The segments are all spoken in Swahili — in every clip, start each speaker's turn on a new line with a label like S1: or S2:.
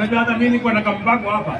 S1: Unajua hata mimi niko na kampango hapa.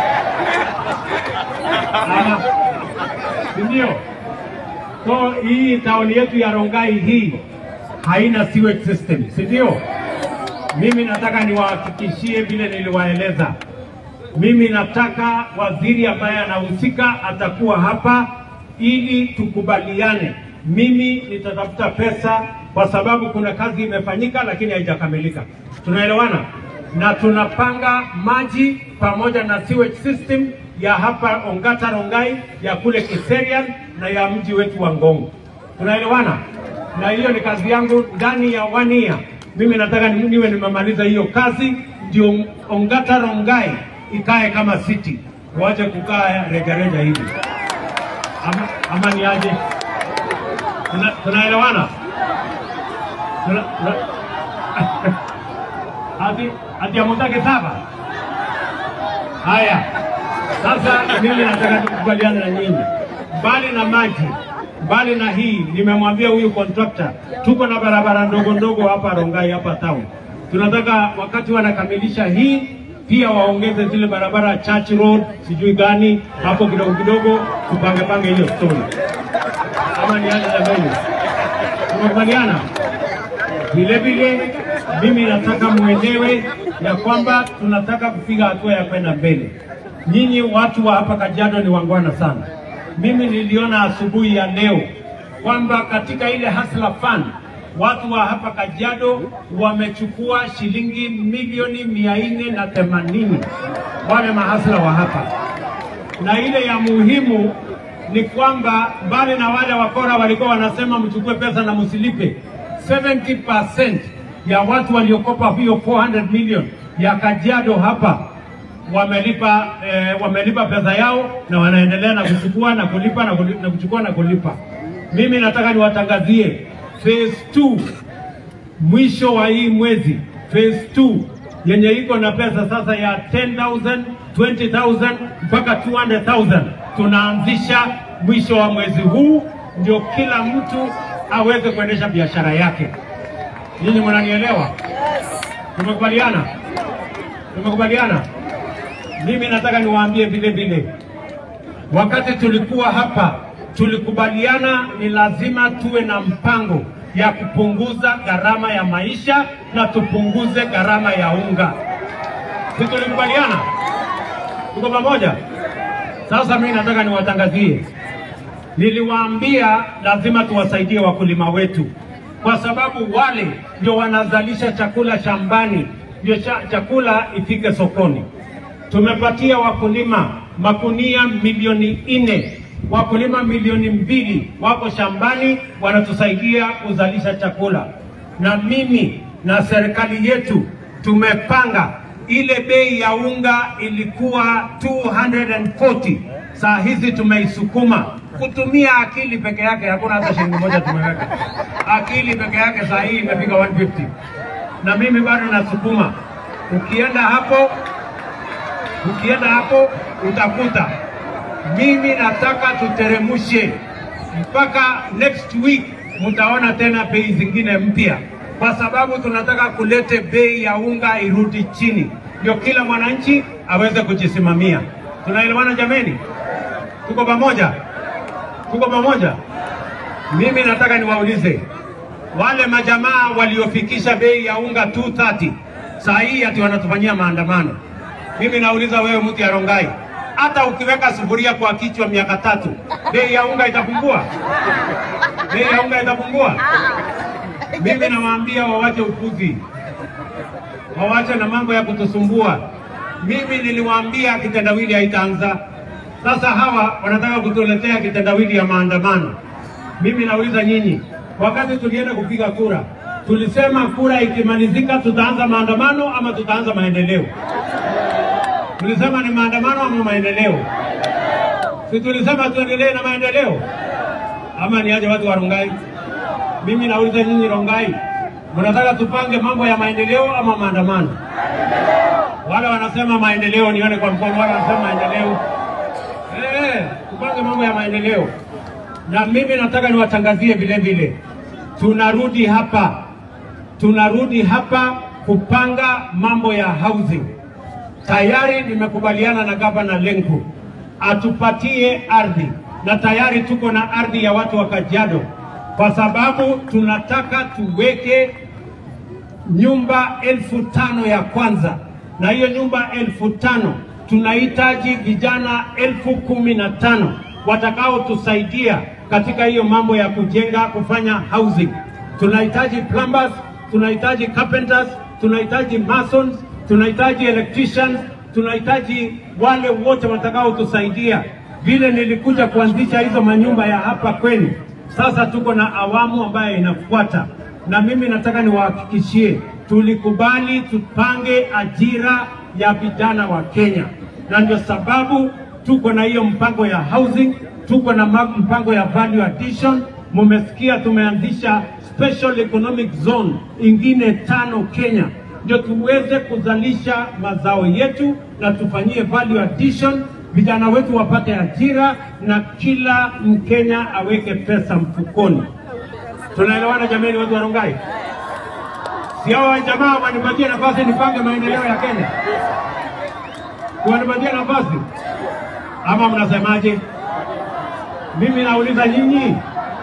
S1: Ah, si ndio? So hii taoni yetu ya Rongai hii haina sewage system, si ndio? Mimi nataka niwahakikishie vile niliwaeleza. Mimi nataka waziri ambaye anahusika atakuwa hapa ili tukubaliane. Mimi nitatafuta pesa kwa sababu kuna kazi imefanyika lakini haijakamilika. Tunaelewana? Na tunapanga maji pamoja na sewage system ya hapa Ongata Rongai, ya kule Kiserian na ya mji wetu wa Ngong. Tunaelewana? Na hiyo ni kazi yangu ndani ya one year. Mimi nataka ni- niwe nimemaliza hiyo kazi, ndio Ongata Rongai ikae kama city, wache kukaa rejareja hivi. Ama, ama ni aje? Tuna- Tunaelewana? Tuna- tuna- Ati ati amutake saba. Haya, sasa mimi nataka tukubaliane na nyinyi, mbali na maji, mbali na hii, nimemwambia huyu contractor, tuko na barabara ndogo ndogo hapa Rongai, hapa town. Tunataka wakati wanakamilisha hii pia waongeze zile barabara Church Road, sijui gani hapo kidogo kidogo, tupange pange hiyo story, ama ni aje jamani? Tumekubaliana? Vile vile mimi nataka mwelewe ya kwamba tunataka kupiga hatua ya kwenda mbele. Nyinyi watu wa hapa Kajiado ni wangwana sana. Mimi niliona asubuhi ya leo kwamba katika ile Hustler Fund watu wa hapa Kajiado wamechukua shilingi milioni mia nne na themanini wale mahasla wa hapa na ile ya muhimu ni kwamba mbali na wale wakora walikuwa wanasema mchukue pesa na msilipe, 70% ya watu waliokopa hiyo 400 million ya Kajiado hapa wamelipa eh, wamelipa pesa yao na wanaendelea na kuchukua na kulipa na, kulipa, na kuchukua na kulipa. Mimi nataka niwatangazie phase 2 mwisho wa hii mwezi phase 2 yenye iko na pesa sasa ya 10,000, 20,000 mpaka 200,000 tunaanzisha mwisho wa mwezi huu, ndio kila mtu aweze kuendesha biashara yake. Nyinyi mnanielewa? Tumekubaliana? Tumekubaliana? Mimi nataka niwaambie vile vile, wakati tulikuwa hapa tulikubaliana ni lazima tuwe na mpango ya kupunguza gharama ya maisha na tupunguze gharama ya unga. Si tulikubaliana? Tuko pamoja? Sasa mimi nataka niwatangazie, niliwaambia lazima tuwasaidie wakulima wetu, kwa sababu wale ndio wanazalisha chakula shambani, ndio cha, chakula ifike sokoni. Tumepatia wakulima makunia milioni nne, wakulima milioni mbili wako shambani wanatusaidia kuzalisha chakula, na mimi na serikali yetu tumepanga ile bei ya unga ilikuwa 240 saa hizi tumeisukuma kutumia akili peke yake, hakuna hata shilingi moja tumeweka. Akili peke yake saa hii imefika 150 na mimi bado nasukuma. Ukienda hapo ukienda hapo utakuta mimi nataka tuteremushe mpaka next week, mtaona tena bei zingine mpya, kwa sababu tunataka kulete bei ya unga irudi chini, ndio kila mwananchi aweze kujisimamia. Tunaelewana jameni? Tuko pamoja? Tuko pamoja? Mimi nataka niwaulize wale majamaa waliofikisha bei ya unga 230 saa hii ati wanatufanyia maandamano. Mimi nauliza wewe, mtu ya Rongai, hata ukiweka sufuria kwa kichwa miaka tatu, bei ya unga itapungua? Bei ya unga itapungua? Mimi nawaambia wawache upuzi, wawache na mambo ya kutusumbua. Mimi niliwaambia kitendawili haitaanza. Sasa hawa wanataka kutuletea kitendawili ya maandamano. Mimi nauliza nyinyi, wakati tulienda kupiga kura, tulisema kura ikimalizika tutaanza maandamano ama tutaanza maendeleo? Tulisema ni maandamano ama maendeleo? Si tulisema tuendelee na maendeleo ama ni aje watu wa Rongai? Mimi nauliza nyinyi Rongai, mnataka tupange mambo ya maendeleo ama maandamano? Wale wanasema maendeleo, nione kwa mkono. Wale wanasema maendeleo, eh, tupange mambo ya maendeleo. Na mimi nataka niwatangazie vile vile, tunarudi hapa, tunarudi hapa kupanga mambo ya housing. tayari nimekubaliana na gavana Lenku atupatie ardhi, na tayari tuko na ardhi ya watu wa Kajiado, kwa sababu tunataka tuweke nyumba elfu tano ya kwanza, na hiyo nyumba elfu tano tunahitaji vijana elfu kumi na tano watakaotusaidia katika hiyo mambo ya kujenga, kufanya housing. Tunahitaji plumbers, tunahitaji carpenters, tunahitaji masons, tunahitaji electricians, tunahitaji wale wote watakaotusaidia. Vile nilikuja kuanzisha hizo manyumba ya hapa kwenu, sasa tuko na awamu ambayo inafuata, na mimi nataka niwahakikishie, tulikubali tupange ajira ya vijana wa Kenya, na ndio sababu tuko na hiyo mpango ya housing, tuko na ma- mpango ya value addition. Mumesikia tumeanzisha special economic zone ingine tano Kenya, ndio tuweze kuzalisha mazao yetu na tufanyie value addition, vijana wetu wapate ajira na kila Mkenya aweke pesa mfukoni. Tunaelewana jameni, watu wa Rongai? Si hao jamaa wanipatie nafasi nipange maendeleo ya Kenya? Wanipatie nafasi ama mnasemaje? Mimi nauliza nyinyi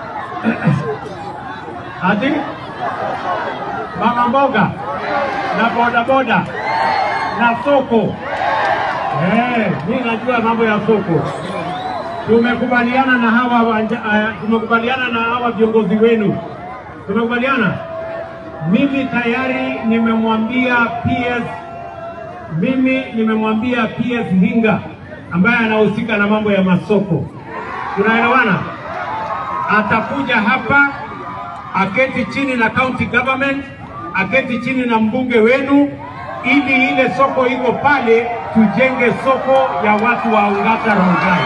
S1: ati mama mboga na bodaboda na soko eh, mimi najua mambo ya soko. Tumekubaliana na hawa wanja, uh, tumekubaliana na hawa viongozi wenu, tumekubaliana. Mimi tayari nimemwambia PS, mimi nimemwambia PS Hinga ambaye anahusika na mambo ya masoko, tunaelewana? Atakuja hapa aketi chini na county government, aketi chini na mbunge wenu, ili ile soko iko pale, tujenge soko ya watu wa Ongata Rongai,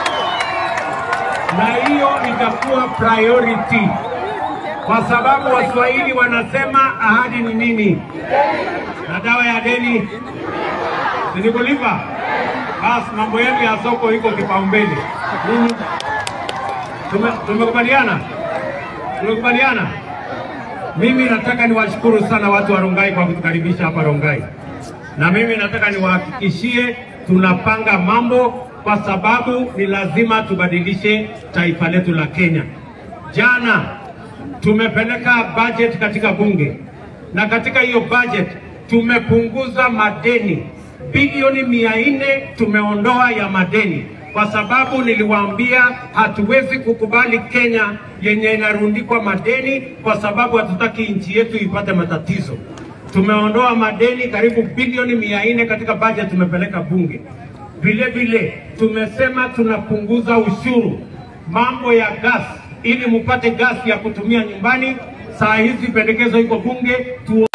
S1: na hiyo itakuwa priority, kwa sababu Waswahili wanasema ahadi ni nini? Na dawa ya deni sinikulipa. Basi mambo yetu ya soko iko kipaumbele. Nini? Tume- Tumekubaliana, tumekubaliana. Mimi nataka niwashukuru sana watu wa Rongai kwa kutukaribisha hapa Rongai, na mimi nataka niwahakikishie tunapanga mambo, kwa sababu ni lazima tubadilishe taifa letu la Kenya. Jana tumepeleka budget katika bunge, na katika hiyo budget tumepunguza madeni bilioni mia nne tumeondoa ya madeni, kwa sababu niliwaambia hatuwezi kukubali Kenya yenye inarundikwa madeni, kwa sababu hatutaki nchi yetu ipate matatizo. Tumeondoa madeni karibu bilioni mia nne katika budget tumepeleka bunge. Vile vile tumesema tunapunguza ushuru mambo ya gas, ili mupate gas ya kutumia nyumbani. Saa hizi pendekezo iko bunge tu